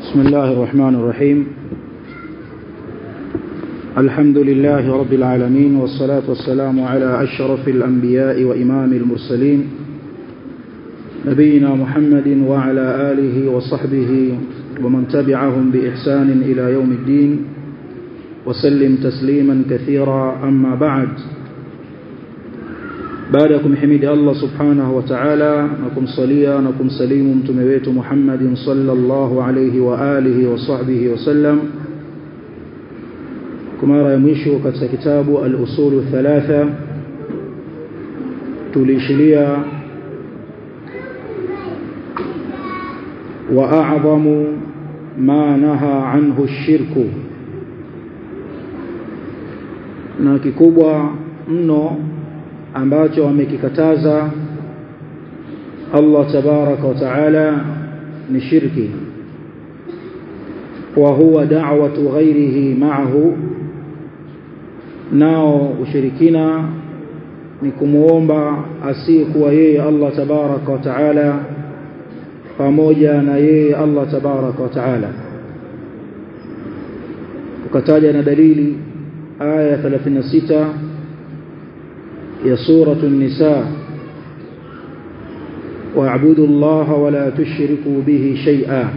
بسم الله الرحمن الرحيم الحمد لله رب العالمين والصلاة والسلام على أشرف الأنبياء وإمام المرسلين نبينا محمد وعلى آله وصحبه ومن تبعهم بإحسان إلى يوم الدين وسلم تسليما كثيرا أما بعد baada ya kumhimidi Allah subhanahu wa ta'ala na kumsalia na kumsalimu mtume wetu Muhammadin sallallahu alayhi wa alihi wa sahbihi wasallam kwa mara ya mwisho katika kitabu al-usul thalatha tulishilia wa a'zamu ma naha anhu ash-shirku na kikubwa mno ambacho amekikataza Allah tabaraka wa taala ni shirki wa huwa da'watu ghairihi ma'ahu nao ushirikina ni kumuomba asiyekuwa yeye Allah tabaraka wa taala pamoja na yeye Allah tabaraka wa taala ukataja na dalili aya 36 يا سورة النساء واعبدوا الله ولا تشركوا به شيئا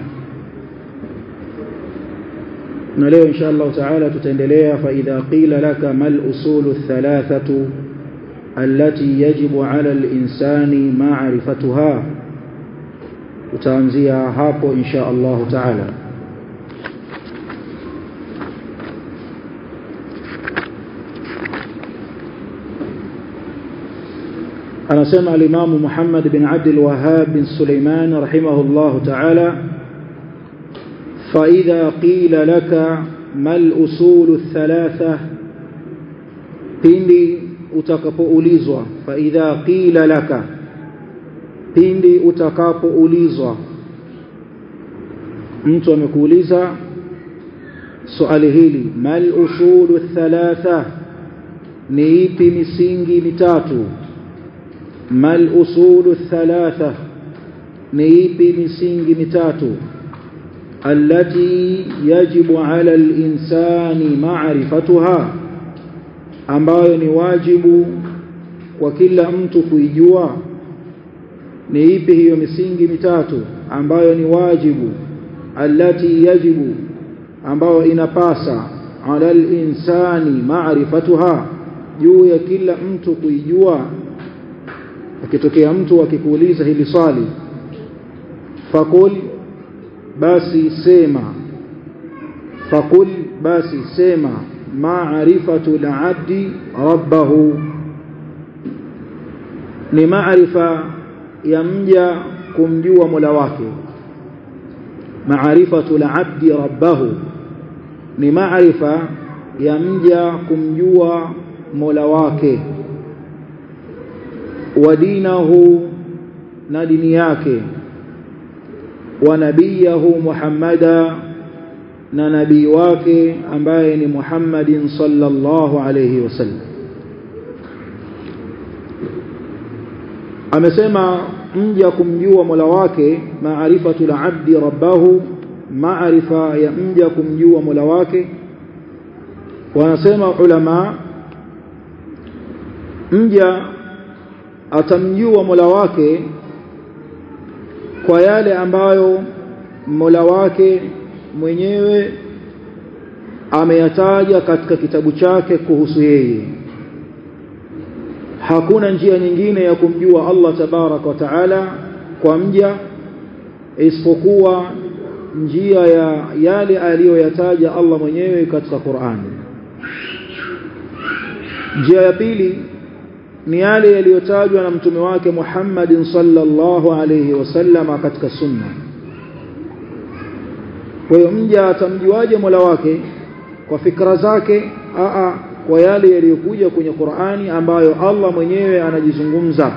نلeo إن شاء الله تعالى تتندليها فإذا قيل لك ما الأصول الثلاثة التي يجب على الإنسان معرفتها تتنزيها هابو إن شاء الله تعالى anasema alimamu Muhammad bin Abdul Wahhab bin Sulaiman rahimahullah ta'ala fa idha qila laka mal usul thalatha pindi utakapoulizwa fa idha qila laka pindi utakapoulizwa mtu amekuuliza swali hili mal usul thalatha ni ipi misingi mitatu ما الأصول الثلاثة نيبي مسنج متاتو التي يجب على الإنسان معرفتها ambayo ni wajibu kwa kila mtu kuijua ni ipi hiyo misingi mitatu ambayo ni wajibu allati yajibu ambayo inapasa ala al-insani ma'rifatuha juu ya kila mtu kuijua akitokea mtu akikuuliza hili swali fakul basi sema fakul basi sema ma'rifatu al-'abdi rabbahu ni maarifa ya mja kumjua Mola wake maarifatu al-'abdi rabbahu ni maarifa ya mja kumjua Mola wake wa dinahu na dini yake wa nabiyahu Muhammada na nabii wake ambaye ni Muhammadin sallallahu alayhi wasallam amesema mja kumjua Mola wake maarifatu al-abdi rabbahu maarifa ya mja kumjua Mola wake wanasema ulama mja atamjua Mola wake kwa yale ambayo Mola wake mwenyewe ameyataja katika kitabu chake kuhusu yeye hakuna njia nyingine ya kumjua Allah tabarak wa taala kwa mja isipokuwa njia ya yale aliyoyataja Allah mwenyewe katika Qur'an njia ya pili ni yale yaliyotajwa na mtume wake Muhammadin sallallahu alayhi wasallam katika sunna kwa hiyo mja atamjuaje Mola wake kwa fikra zake a kwa yale yaliyokuja kwenye Qur'ani ambayo Allah mwenyewe anajizungumza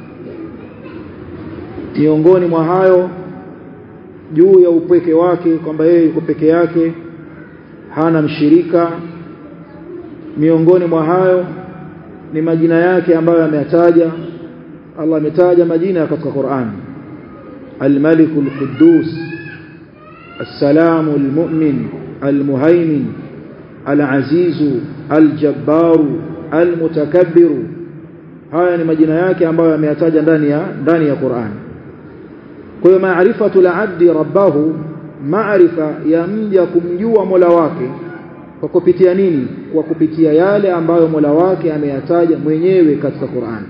miongoni mwa hayo juu ya upweke wake kwamba yeye yuko peke yake hana mshirika miongoni mwa hayo ni majina yake ambayo ameyataja Allah ametaja majina katika Qur'an Al-Malik Al-Quddus السلام المؤمن المهيمن العزيز الجبار المتكبر haya ni majina yake ambayo yameyataja ndani ya ndani ya Qur'an kwa hiyo maarifatu al-abdi rabbahu maarifa ya mja kumjua Mola wake kwa kupitia nini kwa kupitia yale ambayo Mola wake ameyataja mwenyewe katika Qur'an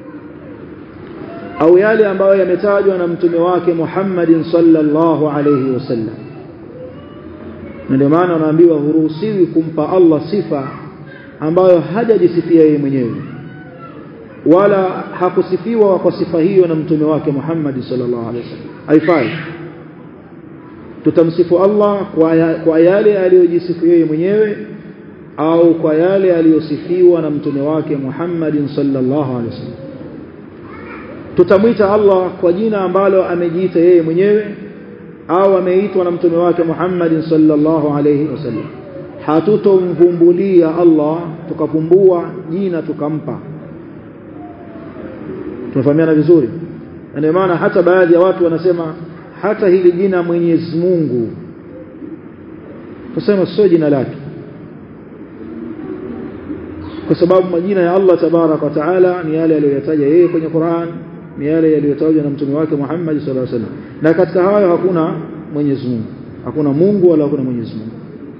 au yale ambayo yametajwa na mtume wake Muhammadin sallallahu alayhi wasallam ndio maana wanaambiwa huruhusiwi kumpa Allah sifa ambayo hajajisifia yeye mwenyewe wala hakusifiwa kwa sifa hiyo na mtume wake Muhammad sallallahu alaihi wasallam haifai tutamsifu Allah kwa, ya, kwa yale aliyojisifu yeye mwenyewe au kwa yale aliyosifiwa na mtume wake Muhammad sallallahu alaihi wasallam tutamwita Allah kwa jina ambalo amejiita yeye mwenyewe au ameitwa na mtume wake Muhammad sallallahu alaihi wasallam hatutomvumbulia Allah tukavumbua jina tukampa tunafahamiana vizuri ndio maana hata baadhi ya watu wanasema hata hili jina Mwenyezi Mungu tuseme sio jina lake kwa sababu majina ya Allah tabarak wa taala ni yale aliyoyataja yeye kwenye Qur'an ni yale yaliyotajwa na mtume wake Muhammad sallallahu alaihi wasallam na katika hayo hakuna Mwenyezi Mungu hakuna Mungu wala hakuna Mwenyezi Mungu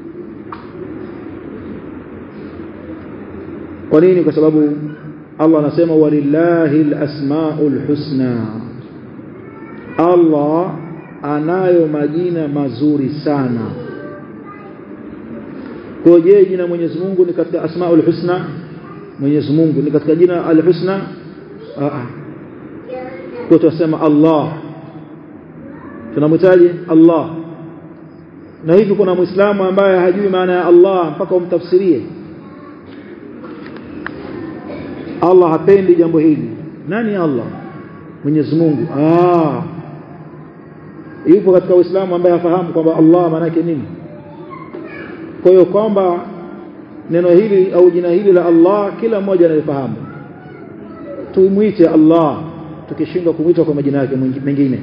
kwa nini kwa sababu Allah anasema walillahi alasmaul husna Allah anayo majina mazuri sana kwa je jina Mwenyezi Mungu ni katika asmaul husna Mwenyezi Mungu ni katika jina al-husna a a kwa tunasema Allah tunamhitaji Allah na hivi kuna muislamu ambaye hajui maana ya Allah mpaka umtafsirie Allah hapendi jambo hili nani Allah Mwenyezi Mungu ah yupo katika Uislamu ambaye hafahamu kwamba Allah maana yake nini kwa hiyo kwamba neno hili au jina hili la Allah kila mmoja analifahamu tuimwite Allah tukishindwa kumwita kwa majina yake mengine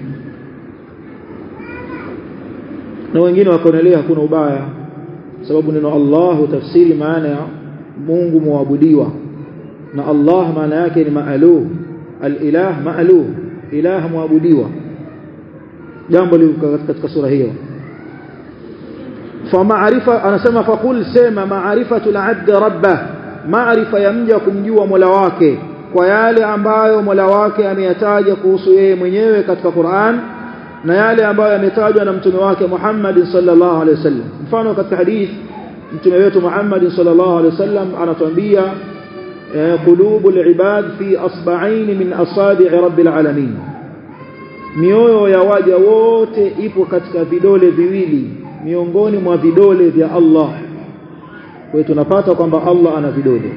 na wengine wakaonelea hakuna ubaya sababu neno Allah hutafsiri maana ya Mungu muabudiwa na Allah maana yake ni maaluh al-ilah maaluh ilah muabudiwa jambo liko katika sura hiyo فمعرفه anasema faqul sema ma'rifatu al-'abd rabbah ma'rifa yamja kumjua Mola wake kwa yale ambayo Mola wake ameyataja kuhusu yeye mwenyewe katika Qur'an na yale ambayo yametajwa na mtume wake Muhammad sallallahu alaihi wasallam mfano katika hadith mtume wetu Muhammad sallallahu alaihi wasallam anatuambia qulubul ibad fi asba'ain min asabi' rabbil alamin mioyo ya waja wote ipo katika vidole viwili miongoni mwa vidole vya Allah kwa tunapata kwamba Allah ana vidole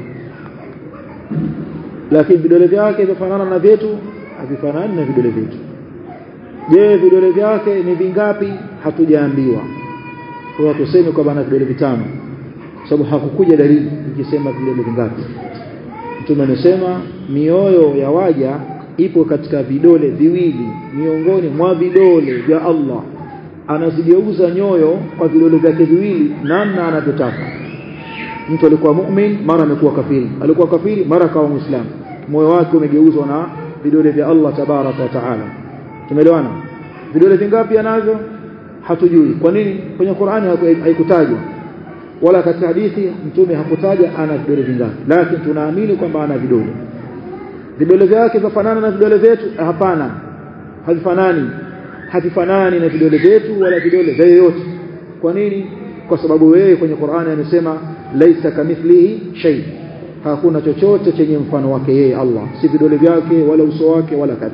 lakini vidole vyake vifanana na vyetu havifanani na vidole vyetu je vidole vyake ni vingapi hatujaambiwa kwa tuseme kwamba ana vidole vitano sababu hakukuja dalili ikisema vidole vingapi mtume amesema mioyo ya waja ipo katika vidole viwili miongoni mwa vidole vya Allah anazigeuza nyoyo kwa vidole vyake viwili namna anavyotaka mtu alikuwa mu'min mara amekuwa kafiri alikuwa kafiri mara akawa muislamu moyo wake umegeuzwa na vidole vya Allah tabaraka wa taala tumeelewana vidole vingapi anavyo hatujui kwa nini kwenye Qur'ani haikutajwa wala katika hadithi mtume hakutaja ana vidole vingapi lakini tunaamini kwamba ana vidole vidole vyake vifanana na vidole vyetu hapana havifanani havifanani na vidole vyetu wala vidole vya yoyote kwa nini kwa sababu wewe kwenye Qur'ani amesema laisa kamithlihi shay hakuna chochote chenye mfano wake yeye Allah si vidole vyake wala uso wake wala kadha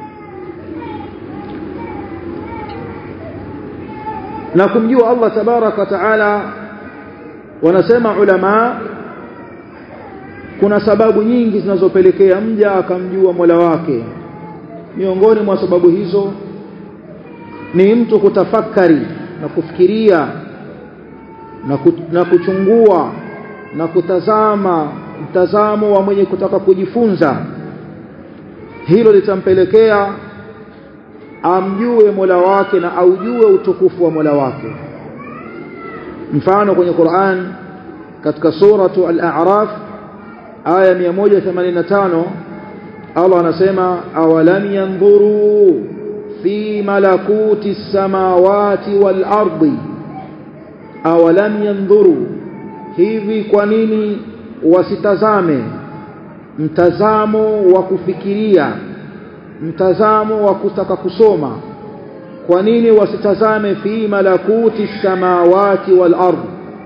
na kumjua Allah tabaraka taala wanasema ulama kuna sababu nyingi zinazopelekea mja akamjua Mola wake miongoni mwa sababu hizo ni mtu kutafakari na kufikiria na, ku, na kuchungua na kutazama mtazamo wa mwenye kutaka kujifunza hilo litampelekea amjue Mola wake na aujue utukufu wa Mola wake mfano kwenye Qur'an katika suratu al-A'raf aya 185 Allah anasema awalam yanzuru fi malakuti samawati wal ardi awalam yanzuru hivi kwa nini wasitazame mtazamo wa kufikiria mtazamo wa kutaka kusoma kwa nini wasitazame fi malakuti samawati wal ard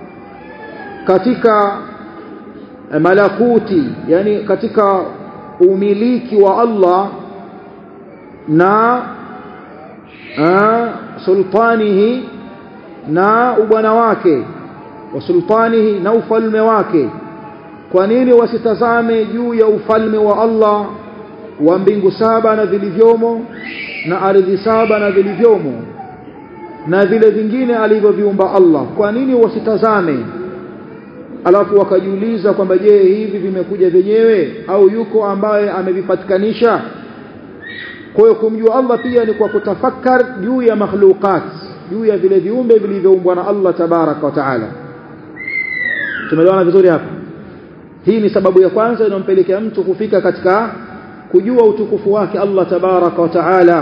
katika malakuti yani katika umiliki wa Allah na a, sultanihi na ubwana wake wa sultanihi na ufalme wake kwa nini wasitazame juu ya ufalme wa Allah wa mbingu saba na vilivyomo na ardhi saba na vilivyomo na vile vingine alivyoviumba Allah kwa nini wasitazame alafu wakajiuliza kwamba je hivi vimekuja vyenyewe au yuko ambaye amevipatikanisha kwa hiyo kumjua Allah pia ni kwa kutafakar juu ya makhluqat juu ya vile viumbe vilivyoumbwa na Allah tabaraka wa taala tumeelewana vizuri hapa hii ni sababu ya kwanza inayompelekea mtu kufika katika kujua utukufu wake Allah tabaraka wa taala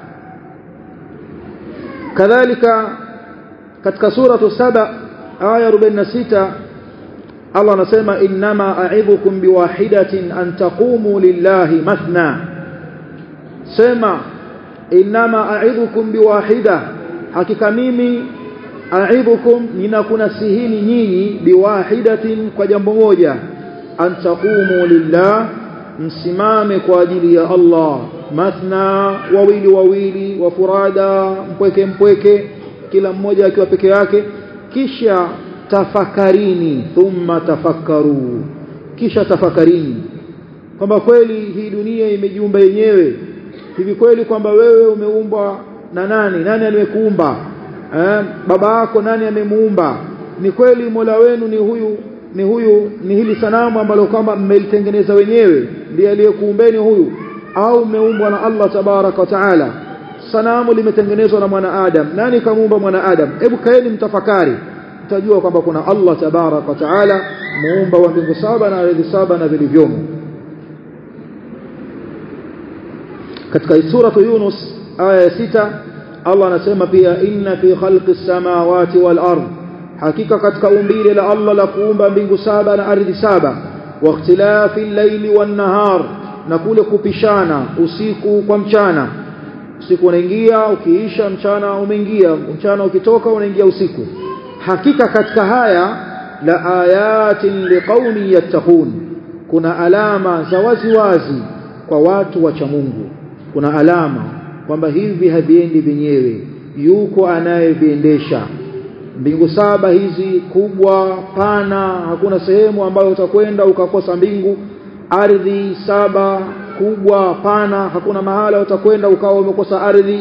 kadhalika katika suratu saba aya 46 Allah anasema innama a'idhukum biwahidatin an taqumu lillahi mathna sema innama a'idhukum biwahida hakika mimi a'idhukum ninakunasihini nyinyi biwahidatin kwa jambo moja an taqumu lillah msimame kwa ajili ya Allah mathna wawili wawili wa furada mpweke mpweke kila mmoja akiwa peke yake kisha tafakarini thumma tafakkaru kisha tafakarini kwamba kweli hii dunia imejiumba yenyewe hivi kweli kwamba wewe umeumbwa na nani nani aliyekuumba eh, baba yako nani amemuumba ni kweli Mola wenu ni huyu ni huyu ni hili sanamu ambalo kwamba mmelitengeneza wenyewe ndiye aliyekuumbeni huyu au mmeumbwa na Allah tabaraka wa taala sanamu limetengenezwa na mwanadamu nani kamuumba mwanadamu hebu kaeni mtafakari mtajua kwamba kuna Allah tabaraka wa taala muumba wa mbingu saba na ardhi saba na vilivyomo katika suratu Yunus aya ya sita Allah anasema pia inna fi khalqi samawati wal ard hakika katika umbile la Allah la kuumba mbingu saba na ardhi saba wa ikhtilafi al-layli wan nahar na kule kupishana usiku kwa mchana usiku unaingia ukiisha mchana umeingia mchana ukitoka unaingia usiku hakika katika haya la ayatin liqaumi yattaqun kuna alama za wazi wazi kwa watu wa cha Mungu kuna alama kwamba hivi haviendi vyenyewe yuko anayeviendesha mbingu saba hizi kubwa pana hakuna sehemu ambayo utakwenda ukakosa mbingu ardhi saba kubwa pana hakuna mahala utakwenda ukawa umekosa ardhi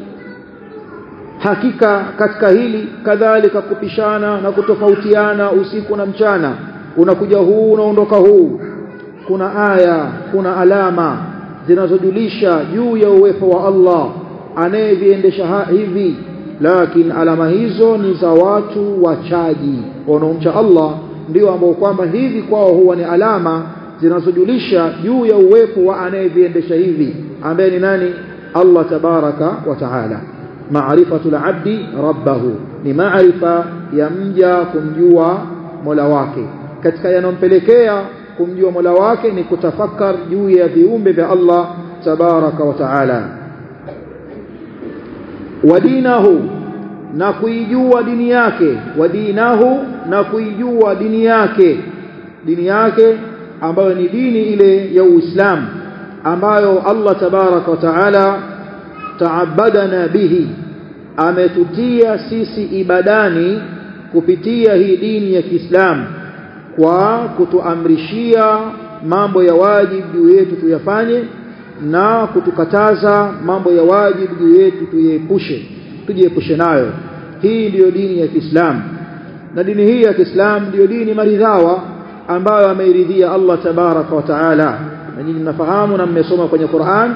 hakika katika hili kadhalika kupishana na kutofautiana usiku na mchana unakuja huu unaondoka huu kuna aya kuna alama zinazojulisha juu ya uwepo wa Allah anayeviendesha hivi lakini alama hizo ni za watu wachaji wanaomcha Allah ndio ambao kwamba hivi kwao huwa ni alama zinazojulisha juu ya uwepo wa anayeviendesha hivi ambaye ni nani Allah tabaraka wa taala maarifatu al-abdi rabbahu ni maarifa ya mja kumjua Mola wake katika yanompelekea kumjua Mola wake ni kutafakar juu ya viumbe vya Allah tabaraka wa taala wadinahu na kuijua dini yake wadinahu na kuijua dini yake dini yake ambayo ni dini ile ya Uislamu ambayo Allah tabaraka wa taala taabadana bihi ametutia sisi ibadani kupitia hii dini ya Kiislamu kwa kutuamrishia mambo ya wajibu juu yetu tuyafanye na kutukataza mambo ya wajibu juu yetu tuiepushe tujiepushe nayo hii ndiyo dini ya Kiislamu na dini hii ya Kiislamu ndiyo dini maridhawa ambayo ameiridhia Allah tabaraka wa taala na nyinyi mnafahamu na mmesoma kwenye Qur'an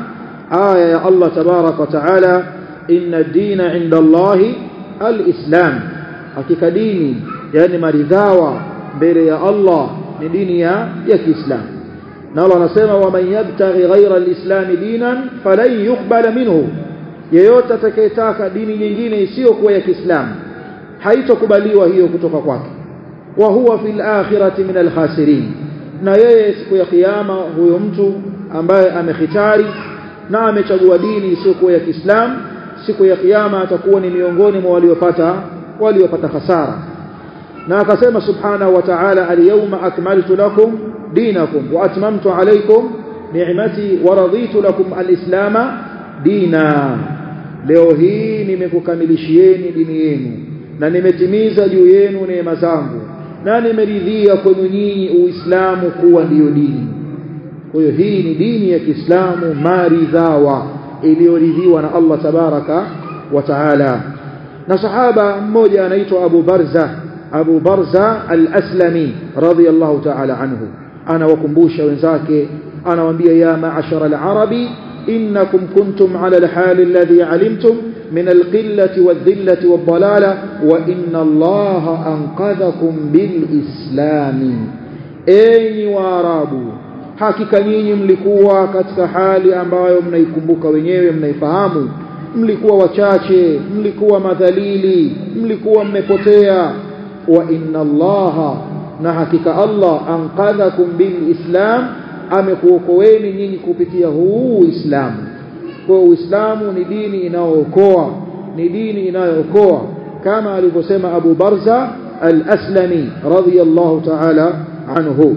aya ya Allah tabarak wa taala inna dina inda Allahi alislam hakika dini yani maridhawa mbele ya Allah ni dini ya ya Kiislamu na Allah anasema waman yabtaghi ghayra alislam dinan falan yuqbala minhu yeyote atakayetaka dini nyingine isiyokuwa ya Kiislamu haitokubaliwa hiyo kutoka kwake wa huwa fil akhirati min alkhasirin na yeye siku ya kiyama huyo mtu ambaye amehitari na amechagua dini isiyokuwa ya Kiislamu siku ya kiyama atakuwa ni miongoni mwa waliopata waliopata hasara na akasema subhanahu wa ta'ala al-yawma akmaltu lakum dinakum wa atmamtu alaykum ni'mati wa raditu lakum al-islama dina leo hii nimekukamilishieni dini yenu na nimetimiza juu yenu neema zangu na nimeridhia kwenu nyinyi uislamu kuwa ndiyo dini kwa hiyo hii ni dini ya Kiislamu maridhawa iliyoridhiwa na Allah tabaraka wa taala na sahaba mmoja anaitwa Abu Barza Abu Barza al-Aslami radiyallahu ta'ala anhu anawakumbusha wenzake anawaambia ya ma'ashara al-arabi innakum kuntum ala al-hal alladhi alimtum min al-qillati wadh-dhillati wad-dalala wa inna Allah anqadhakum bil-islami enyi waarabu hakika nyinyi mlikuwa katika hali ambayo mnaikumbuka wenyewe mnaifahamu mlikuwa wachache mlikuwa madhalili mlikuwa mmepotea wa inna allaha na hakika Allah anqadhakum bilislam amekuokoeni nyinyi kupitia huu Uislamu kwa Uislamu ni dini inayookoa ni dini inayookoa kama alivyosema Abu Barza al-Aslami radiyallahu ta'ala anhu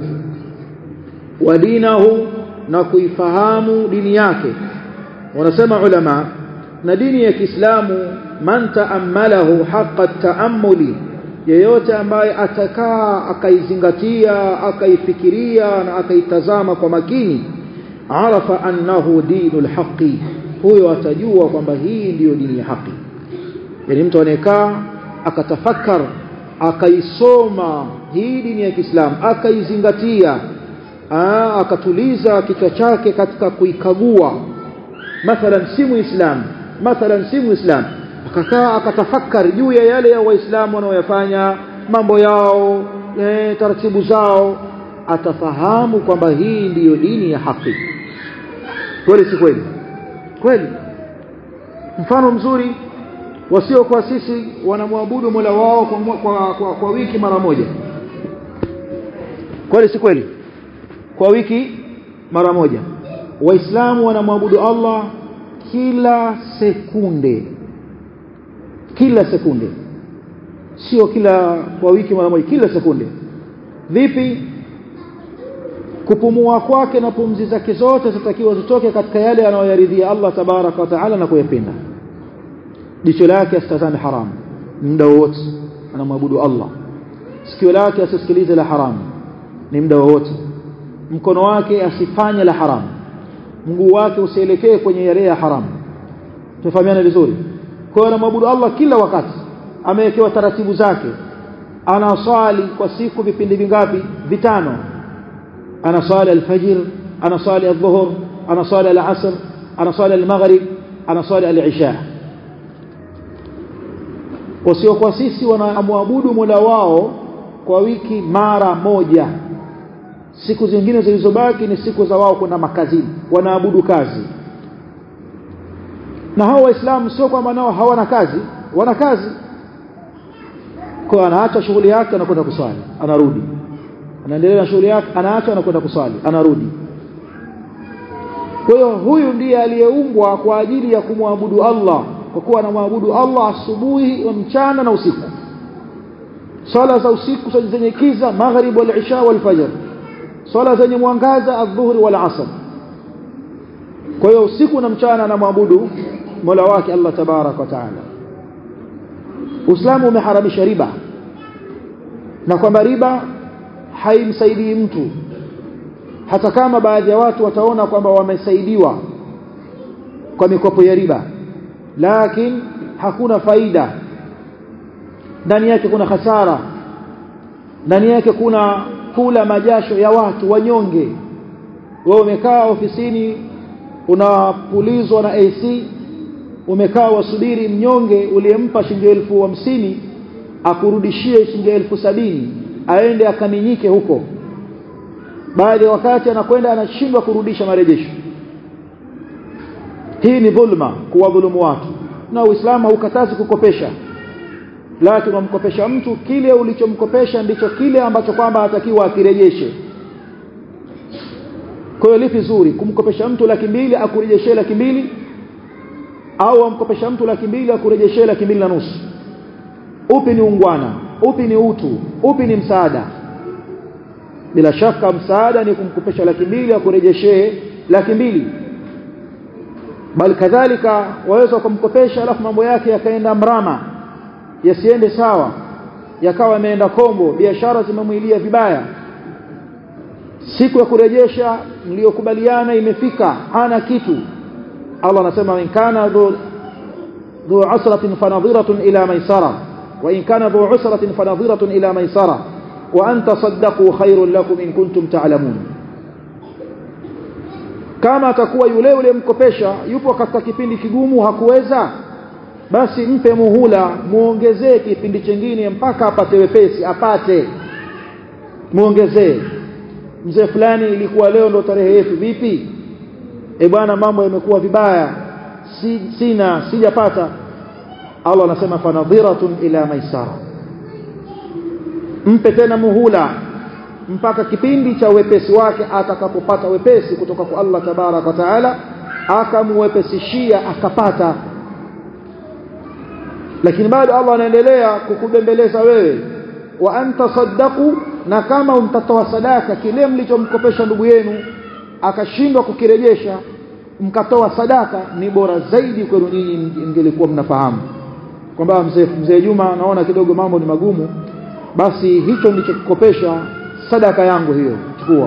wa dinahu na kuifahamu dini yake wanasema ulama na dini ya Kiislamu man taammalahu haqqa taammuli yeyote ambaye atakaa akaizingatia akaifikiria na akaitazama kwa makini arafa annahu dinul haqi huyo atajua kwamba hii ndiyo dini ya haki yani mtu anayekaa akatafakar akaisoma hii dini ya Kiislamu akaizingatia Aa, akatuliza kichwa chake katika kuikagua mathalan si muislam mathalan si muislam akakaa akatafakari juu ya yale ya waislamu wanaoyafanya mambo yao e, taratibu zao atafahamu kwamba hii ndiyo dini ya haki kweli si kweli kweli mfano mzuri wasiokuwa sisi wanamwabudu Mola wao kwa, kwa, kwa, kwa wiki mara moja kweli si kweli kwa wiki mara moja waislamu wanamwabudu Allah kila sekunde kila sekunde sio kila kwa wiki mara moja kila sekunde vipi kupumua kwake na pumzi zake zote zitakiwa zitoke katika yale anayoyaridhia Allah tabaraka wa taala na kuyapenda jicho lake asitazame haramu muda wote anamwabudu Allah sikio lake asisikilize la haramu ni muda wote mkono wake asifanye la haramu mguu wake usielekee kwenye yale ya haramu tufahamiane vizuri kwa hiyo anamwabudu Allah kila wakati amewekewa taratibu zake anaswali kwa siku vipindi vingapi vitano anaswali alfajr anaswali adhuhur anaswali alasr anaswali almaghrib anaswali alisha wasio kwa sisi wanamwabudu Mola wao kwa wiki mara moja siku zingine zilizobaki ni siku za wao kwenda makazini wanaabudu kazi na hao waislamu sio kwamba nao hawana kazi wana kazi kwa anaacha shughuli yake anakwenda kuswali anarudi anaendelea na shughuli yake anaacha anakwenda kuswali anarudi kwa hiyo huyu ndiye aliyeumbwa kwa ajili ya kumwabudu Allah kwa kuwa anamwabudu Allah asubuhi mchana na usiku swala za usiku zenye kiza maghrib wal isha wal fajr swala zenye mwangaza adhuhuri wal asr kwa hiyo usiku na mchana anamwabudu Mola wake Allah tabarak wa taala Uislamu umeharamisha riba na kwamba riba haimsaidii mtu hata kama baadhi ya watu wataona kwamba wamesaidiwa kwa mikopo ya riba lakini hakuna faida ndani yake kuna hasara ndani yake kuna kula majasho ya watu wanyonge wewe umekaa ofisini unapulizwa na AC umekaa wasubiri mnyonge uliyempa shilingi elfu hamsini akurudishie shilingi elfu sabini aende akaminyike huko baada ya wakati anakwenda anashindwa kurudisha marejesho hii ni dhulma kuwadhulumu watu na uislamu haukatazi kukopesha lakini wamkopesha mtu kile ulichomkopesha ndicho kile ambacho kwamba atakiwa akirejeshe kwa hiyo lipi zuri kumkopesha mtu laki mbili akurejeshe laki mbili au amkopesha mtu laki mbili akurejeshe laki mbili na nusu upi ni ungwana upi ni utu upi ni msaada bila shaka msaada ni kumkopesha laki mbili akurejeshe laki mbili bali kadhalika waweza kumkopesha alafu mambo yake yakaenda mrama yasiende sawa yakawa yameenda kombo biashara zimemwilia vibaya siku ya kurejesha mliokubaliana imefika hana kitu Allah anasema in kana dhu dhu usratin fanadhiratun ila maisara wa in kana dhu usratin fanadhiratun ila maisara wa an tasaddaqu khairun lakum in kuntum ta'lamun kama atakuwa yule yule mkopesha yupo katika kipindi kigumu hakuweza basi mpe muhula muongezee kipindi chingine mpaka apate wepesi apate muongezee mzee fulani ilikuwa leo ndo tarehe yetu vipi e bwana mambo yamekuwa vibaya si, sina sijapata Allah anasema fanadhiratun ila maisara mpe tena muhula mpaka kipindi cha wepesi wake atakapopata wepesi kutoka kwa Allah tabarak wa taala akamwepesishia akapata lakini bado Allah anaendelea kukubembeleza wewe wa anta saddaqu na kama mtatoa sadaka kile mlichomkopesha ndugu yenu akashindwa kukirejesha mkatoa sadaka ni bora zaidi kwenu nyinyi mngelikuwa mnafahamu kwamba mzee mzee Juma naona kidogo mambo ni magumu basi hicho nilichokukopesha sadaka yangu hiyo chukua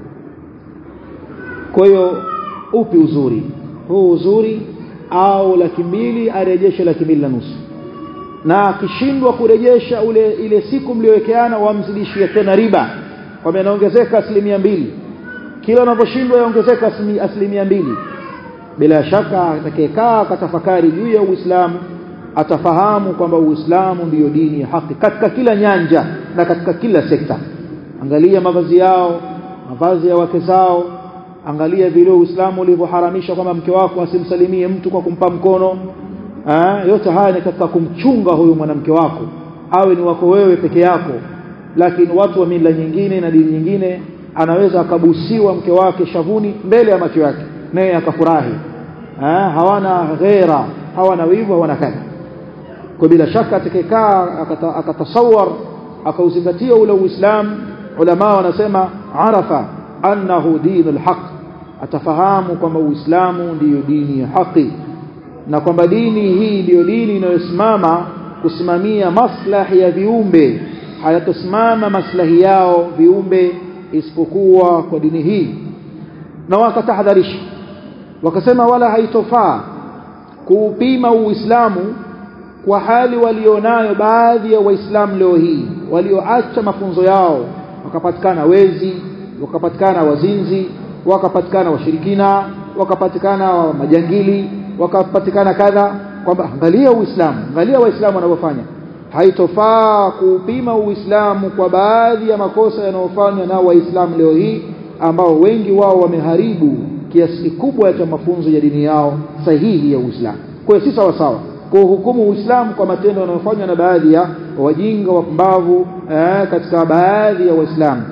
kwa hiyo upi uzuri huu uzuri au laki mbili arejeshe laki mbili na nusu na akishindwa kurejesha ule ile siku mliowekeana wamzidishie tena riba kwamba inaongezeka asilimia mbili kila unaposhindwa yaongezeka asilimia mbili bila shaka atakayekaa akatafakari juu ya Uislamu atafahamu kwamba Uislamu ndiyo dini ya haki katika kila nyanja na katika kila sekta angalia mavazi yao mavazi ya wake zao angalia vile Uislamu ulivyoharamisha kwamba mke wako asimsalimie mtu kwa kumpa mkono Aa, yote haya ni katika kumchunga huyu mwanamke wako awe ni wako wewe peke yako lakini watu wa mila nyingine na dini nyingine anaweza akabusiwa mke wake shavuni mbele ya macho yake naye akafurahi hawana ghera hawana wivu hawana kadha kwa bila shaka atakayekaa akatasawar akauzingatia ule uislamu ulama wanasema arafa annahu dinul haq atafahamu kwamba uislamu ndiyo dini ya haki na kwamba dini hii ndiyo dini inayosimama kusimamia maslahi ya viumbe hayatosimama maslahi yao viumbe isipokuwa kwa dini hii na wakatahadharisha wakasema wala haitofaa kuupima uislamu kwa hali walionayo baadhi ya waislamu leo hii walioacha mafunzo yao wakapatikana wezi wakapatikana wazinzi wakapatikana washirikina wakapatikana majangili wakapatikana kadha kwamba angalia uislamu angalia waislamu wanavyofanya haitofaa kuupima uislamu kwa baadhi ya makosa yanayofanywa na waislamu leo hii ambao wengi wao wameharibu kiasi kikubwa cha mafunzo ya dini yao sahihi ya uislamu kwa hiyo si sawa sawa kuhukumu uislamu kwa matendo yanayofanywa na baadhi ya wajinga wapumbavu eh, katika baadhi ya waislamu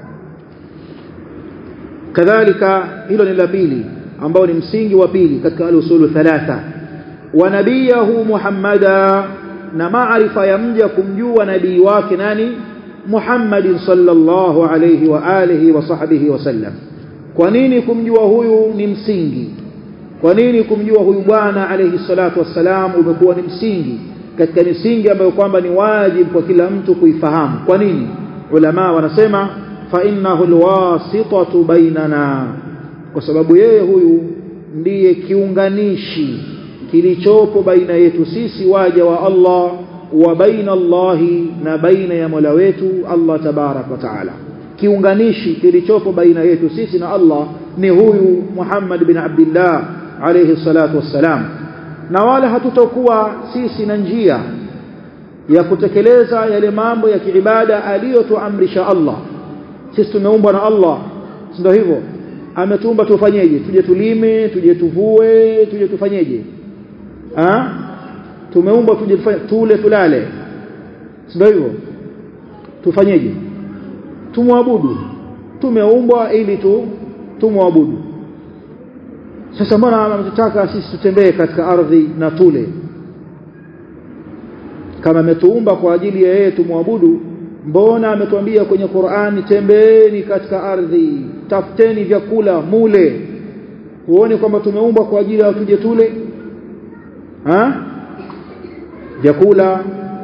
kadhalika hilo ni la pili ambao ni msingi wa pili katika al-usulu thalatha wa nabiyahu muhammada na maarifa ya mja kumjua nabii wake nani Muhammad sallallahu alayhi wa alihi wa sahbihi wasallam kwa nini kumjua huyu ni msingi kwa nini kumjua huyu bwana alayhi salatu wassalam umekuwa ni msingi katika misingi ambayo kwamba ni wajibu kwa kila mtu kuifahamu kwa nini ulama wanasema fa innahu alwasitatu bainana kwa sababu yeye huyu ndiye kiunganishi kilichopo baina yetu sisi waja wa Allah wa baina Allahi na baina ya Mola wetu Allah tabarak wa taala kiunganishi kilichopo baina yetu sisi na Allah ni huyu Muhammad bin Abdullah alayhi salatu wassalam na wala hatutokuwa sisi na njia ya kutekeleza yale mambo ya kiibada aliyotuamrisha Allah sisi tumeumbwa na Allah ndio hivyo ametuumba tufanyeje tuje tulime tuje tuvue tuje tufanyeje ah tumeumbwa tuje tufanye tule tulale ndio hivyo tufanyeje tumwabudu tumeumbwa ili tu tumwabudu sasa mbona anataka sisi tutembee katika ardhi na tule kama ametuumba kwa ajili ya yeye tumwabudu mbona ametuambia kwenye Qur'ani tembeeni katika ardhi tafuteni vyakula mule huoni kwamba tumeumbwa kwa ajili ya tuje tule ha vyakula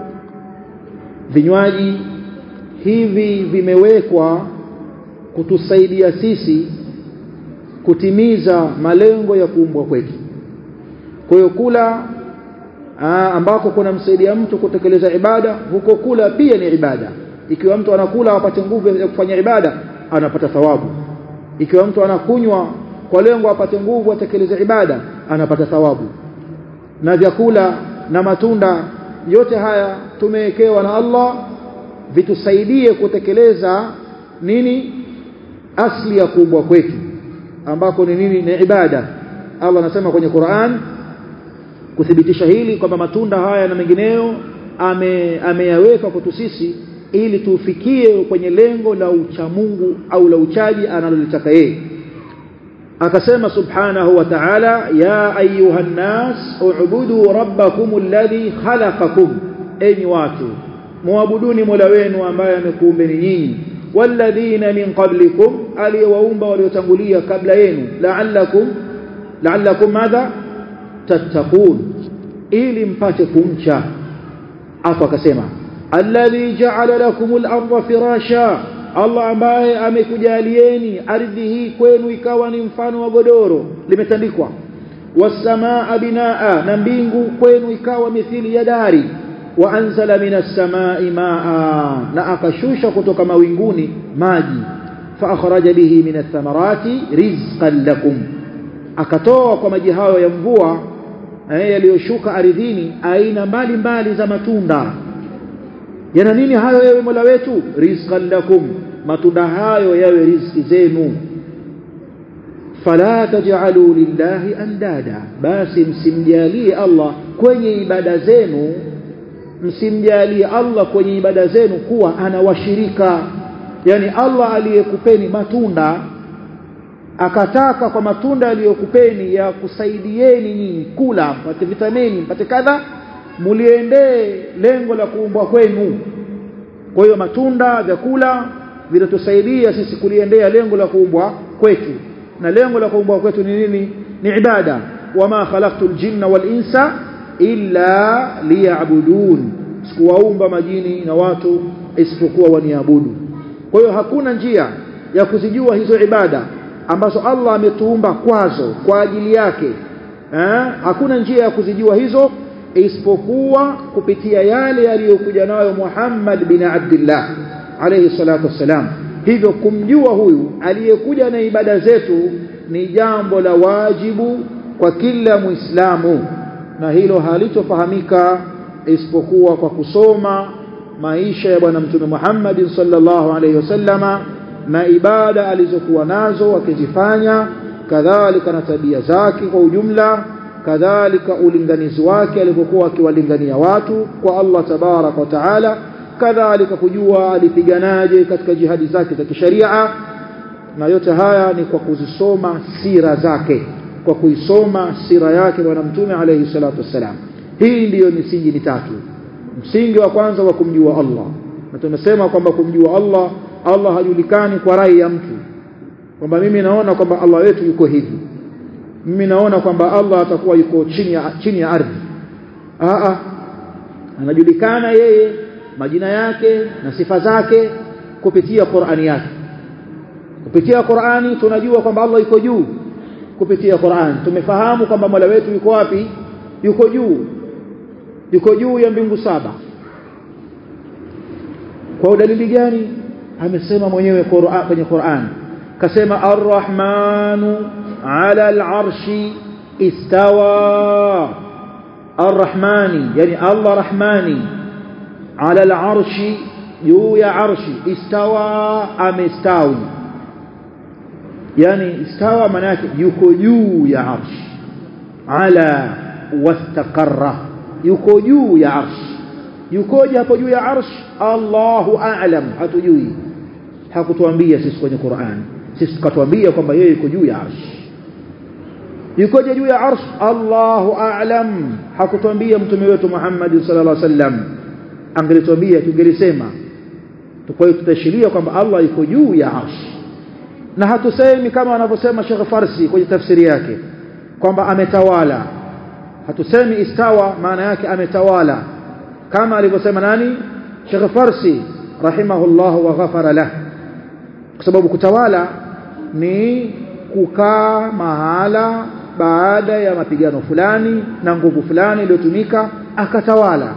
vinywaji hivi vimewekwa kutusaidia sisi kutimiza malengo ya kuumbwa kwetu kwa hiyo kula aa, ambako kuna msaidia mtu kutekeleza ibada huko kula pia ni ibada ikiwa mtu anakula apate nguvu ya kufanya ibada anapata thawabu ikiwa mtu anakunywa kwa lengo apate nguvu atekeleze ibada anapata thawabu na vyakula na matunda yote haya tumewekewa na Allah vitusaidie kutekeleza nini asli ya kuumbwa kwetu ambako ni nini ni ibada Allah anasema kwenye Qur'an kuthibitisha hili kwamba matunda haya na mengineyo ame ameyaweka kwetu sisi ili tufikie kwenye lengo la uchamungu au la uchaji analolitaka yeye akasema subhanahu wa ta'ala ya ayuhan nas u'budu rabbakum alladhi khalaqakum enyi watu muabuduni mola wenu ambaye amekuumbeni nyinyi walladhina min qablikum aliyewaumba waliotangulia kabla yenu la'allakum la'allakum madha tattaqun ili mpate kumcha afu akasema alladhi ja'ala lakumul arda firasha Allah ambaye amekujalieni ardhi hii kwenu ikawa ni mfano wa godoro limetandikwa wasamaa binaa na mbingu kwenu ikawa mithili ya dari wa anzala minas samai maa na akashusha kutoka mawinguni maji fa akhraja bihi minath thamarati rizqan lakum akatoa kwa maji hayo ya mvua yaliyoshuka ardhini aina mbalimbali za matunda yana nini hayo yewe Mola wetu rizqan lakum matunda hayo yawe riziki zenu fala taj'alu lillahi andada basi msimjalie Allah kwenye ibada zenu msimjalie Allah kwenye ibada zenu kuwa anawashirika yani Allah aliyekupeni matunda akataka kwa matunda aliyokupeni ya kusaidieni nyinyi kula mpate vitamini mpate kadha muliendee lengo la kuumbwa kwenu kwa hiyo matunda vyakula vinatusaidia sisi kuliendea lengo la kuumbwa kwetu na lengo la kuumbwa kwetu ni nini ni ibada wama khalaqtul jinna wal insa illa liya'budun sikuwaumba majini na watu isipokuwa waniabudu kwa hiyo hakuna njia ya kuzijua hizo ibada ambazo Allah ametuumba kwazo kwa ajili yake eh? hakuna njia ya kuzijua hizo isipokuwa kupitia yale yaliyokuja nayo Muhammad bin Abdullah alayhi salatu wassalam hivyo kumjua huyu aliyekuja na ibada zetu ni jambo la wajibu kwa kila muislamu na hilo halitofahamika isipokuwa kwa kusoma maisha ya bwana mtume Muhammad sallallahu alayhi wasallama na ibada alizokuwa nazo akizifanya kadhalika na tabia zake kwa ujumla kadhalika ulinganizi wake alipokuwa akiwalingania watu kwa Allah tabarak wa taala kadhalika kujua alipiganaje katika jihadi zake za kisharia na yote haya ni kwa kuzisoma sira zake kwa kuisoma sira yake bwana mtume alayhi salatu wassalam hii ndiyo misingi mitatu msingi wa kwanza wa kumjua Allah na tumesema kwamba kumjua Allah Allah hajulikani kwa rai ya mtu kwamba mimi naona kwamba Allah wetu yuko hivi mimi naona kwamba Allah atakuwa yuko chini ya chini ya ardhi a anajulikana yeye majina yake na sifa zake kupitia Qur'ani yake kupitia Qur'ani tunajua kwamba Allah yuko juu kupitia Qur'an tumefahamu kwamba Mola wetu yuko wapi yuko juu yuko juu ya mbingu saba kwa dalili gani amesema mwenyewe Qur'an kwenye Qur'an kasema arrahmanu ala al'arshi istawa arrahmani yani Allah rahmani ala al'arshi juu ya arshi istawa amestawi yani istawa maana yake yuko juu ya arshi ala wastaqarra yuko juu ya arshi yukoje hapo juu ya arshi Allahu a'lam hatujui hakutuambia sisi kwenye Qur'an sisi tukatuambia kwamba yeye yuko juu ya arshi yukoje juu ya arsh Allahu a'lam hakutuambia mtume wetu Muhammad sallallahu alaihi wasallam angelituambia tungelisema kwa hiyo tutashiria kwamba Allah yuko juu ya arsh na hatusemi kama anavyosema Sheikh Farsi kwenye tafsiri yake kwamba ametawala hatusemi istawa maana yake ametawala kama alivyosema nani Sheikh Farsi rahimahullah wa ghafara lah kwa sababu kutawala ni kukaa mahala baada ya mapigano fulani na nguvu fulani iliyotumika akatawala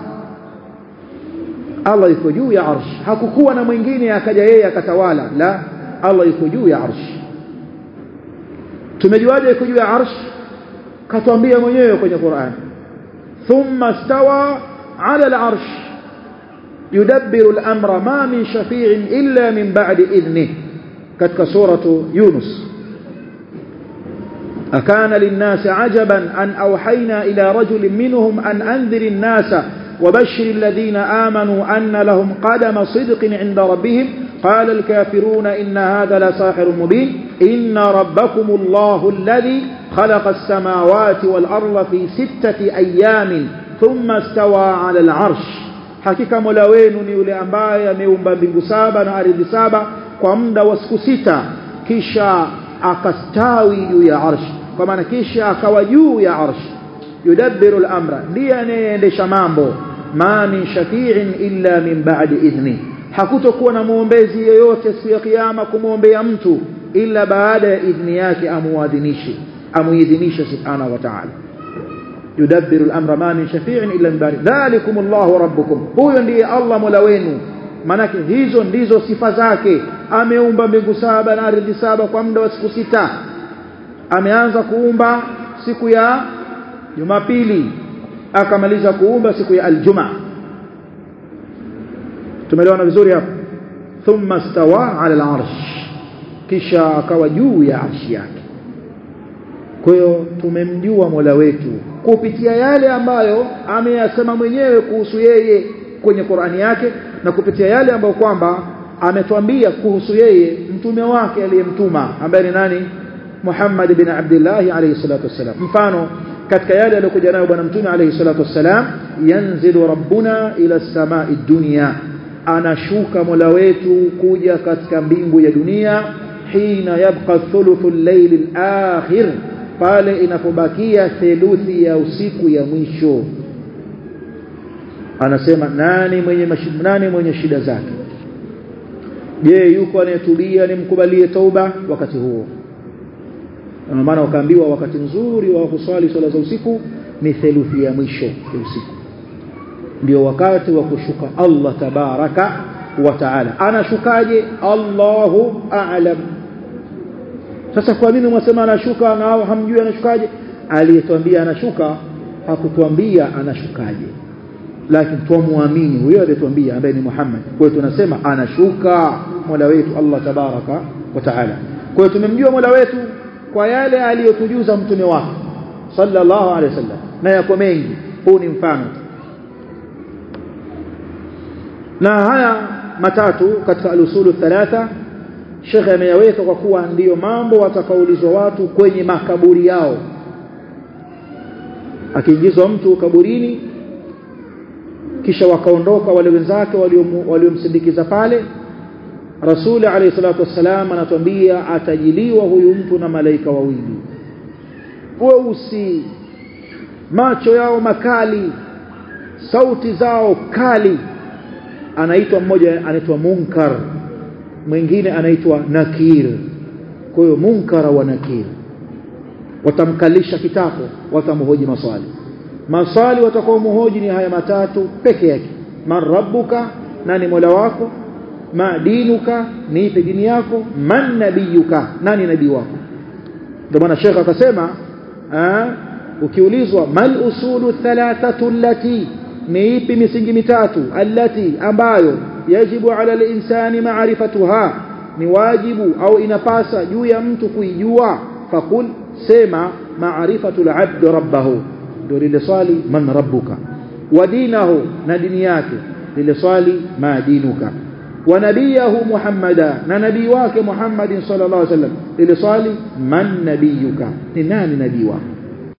Allah yuko juu ya arsh hakukuwa na mwingine akaja yeye akatawala la Allah yuko juu ya arsh tumejuaje yuko juu ya arsh katuambia mwenyewe kwenye Qur'an thumma stawa ala al-arsh yudabbiru al-amra ma min shafi'in illa min ba'di idhnihi katika suratu Yunus أكان للناس عجبا أن أوحينا إلى رجل منهم أن أنذر الناس وبشر الذين آمنوا أن لهم قدم صدق عند ربهم قال الكافرون إن هذا لساحر مبين إن ربكم الله الذي خلق السماوات والأرض في ستة أيام ثم استوى على العرش hakika mola wenu ni yule ambaye ameumba mbingu saba na ardhi saba kwa muda wa siku sita kisha akastawi juu ya arshi kwa maana kisha akawa juu ya arshi yudabbiru al-amra ndiye anayeendesha mambo ma min shafi'in illa min ba'di idhni hakutokuwa na muombezi yeyote siku ya kiyama kumwombea mtu ila baada ya idhni yake amuadhinishe amuidhinishe subhanahu wa ta'ala yudabbiru al-amra ma min shafi'in illa min ba'di dhalikum Allahu rabbukum huyo ndiye Allah mola wenu manake hizo ndizo sifa zake ameumba mbingu saba na ardhi saba kwa muda wa siku sita ameanza kuumba siku ya Jumapili akamaliza kuumba siku ya aljuma tumeelewana vizuri hapo thumma stawa ala al-arsh kisha akawa juu ya arshi yake kwa hiyo tumemjua Mola wetu kupitia yale ambayo ameyasema mwenyewe kuhusu yeye kwenye Qur'ani yake na kupitia yale ambayo kwamba ametuambia kuhusu yeye mtume wake aliyemtuma ambaye ni nani Muhammad bin Abdullah alayhi salatu wassalam mfano katika yale aliyokuja nayo bwana mtume alayhi salatu wassalam yanzilu rabbuna ila samai dunya anashuka mola wetu kuja katika mbingu ya dunia hina yabqa thuluthu al-layl al-akhir pale inapobakia theluthi ya usiku ya mwisho anasema nani mwenye mashida nani mwenye shida zake je yuko anayetulia nimkubalie tauba wakati huo na maana wakaambiwa wakati mzuri wa kuswali swala za usiku ni theluthi ya mwisho ya usiku ndio wakati wa kushuka Allah tabaraka wa taala anashukaje Allahu a'lam sasa kwa nini mwasema anashuka na hamjui anashukaje aliyetuambia anashuka hakutuambia anashukaje lakini tuamwamini huyo aliyetuambia ambaye ni Muhammad kwa hiyo tunasema anashuka Mola wetu Allah tabaraka wa taala kwa hiyo tumemjua Mola wetu kwa yale aliyotujuza mtume wake sallallahu alaihi wasallam na yako mengi huu ni mfano na haya matatu katika al-usulu thalatha Sheikh ameyaweka kwa kuwa ndiyo mambo watakaulizwa watu kwenye makaburi yao akiingizwa mtu kaburini kisha wakaondoka wale wenzake waliomsindikiza pale Rasuli alayhi salatu wassalam anatuambia atajiliwa huyu mtu na malaika wawili weusi macho yao makali sauti zao kali anaitwa mmoja anaitwa munkar mwingine anaitwa nakir kwa hiyo munkara wa nakir watamkalisha kitako watamhoji maswali maswali watakao muhoji ni haya matatu peke yake man rabbuka nani mola wako ma dinuka niipe dini yako man nabiyuka nani nabii wako ndio maana shekha akasema ukiulizwa mal usulu thalathatu allati ni ipi misingi mitatu allati ambayo yajibu ala linsani maarifatuha ni wajibu au inapasa juu ya mtu kuijua fakul sema maarifatu labd rabbahu ndio lile swali man rabbuka wa dinahu na dini yake lile swali ma dinuka wa nabiyahu muhammada na nabii wake muhammadin sallallahu alaihi wasallam lile swali man nabiyuka ni nani nabii wako